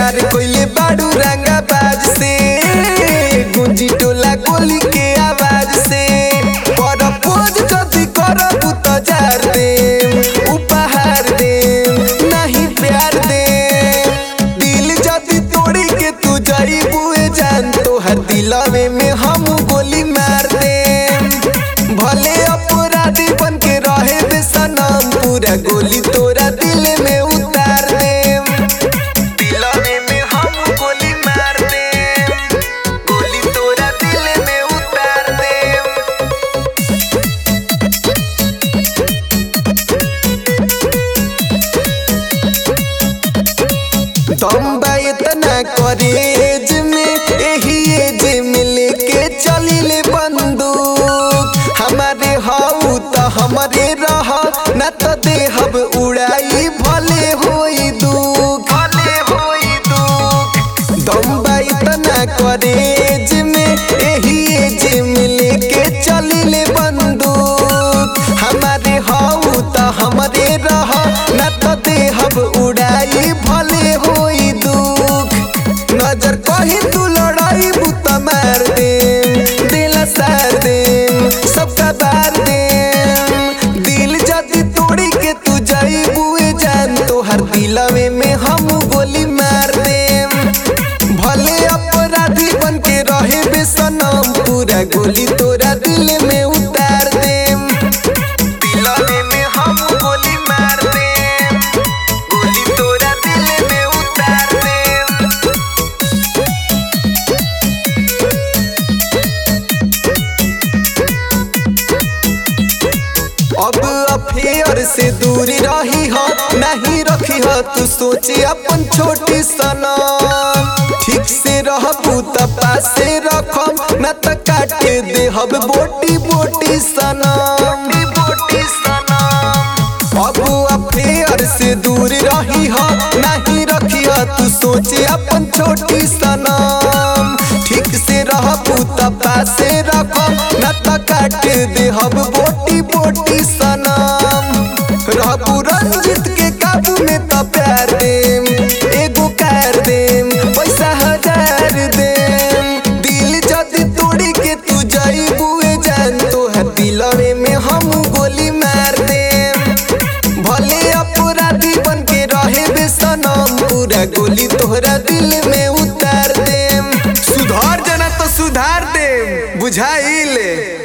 प्यार कोइले बाड़ू रंगा बाज से गुंजी टोला गोली के आवाज से पर पोज जदी करबू त जार दे उपहार दे नहीं प्यार दे दिल जदी तोड़ी के तू जाइबू ए जान तोहर दिलवे में हम गोली मार दे भले अपराधी बन के रहे दे सनम पूरा गोली तोरा दिल में उतार दे दिलवे में हम गोली मार दे गोली तोरा दिल में उतार दे दम बा इतना करेज में एही एज में लेके चलिले बंदूक हमारे हाउ त हमारे रह न त देहब उड़ाई भले होई दुख भले होई दुख दम बा इतना करेज में एही एज में लेके चलिले बंदूक हमारे हाउ त हमारे रह न त देहब उड़ाई भले होई दुख नजर कही तू लड़ाई बुत मार दे दिल सार दे सबका बार दे दिल जदी तोड़ी के तू जाई बुए जान तोहर दिलवे में हम गोली मार दे भले अपराधी बन के रहे बेसनम पूरा गोली तोरा दिल में उतार दे दिलवे में हम गोली मार दे गोली तोरा दिल में उतार दे अब अफेयर से दूर रही हो नहीं रखी हो तू सोचे अपन छोटी सनम ठीक से रहबू त पासे रखम न त काटे देहब बोटी बोटी सनम बोटी सनम अब अफेयर से दूर रही हो नहीं रखी हो तू सोचे अपन छोटी सनम ठीक से रहबू त पासे रखम न त काटे देहब बोटी बोटी सनम रहबू रंजित के काबू में त प्यार देम एगो कार देम पैसा हजार देम दिल जदी तोड़ी के तू जाइबू ए जान तोहर दिलवे में हम गोली मार देम भले अपराधी बन के रहे बेसनम पूरा गोली तोहरा दिल में उतार देम सुधार जना तो सुधार देम बुझाइले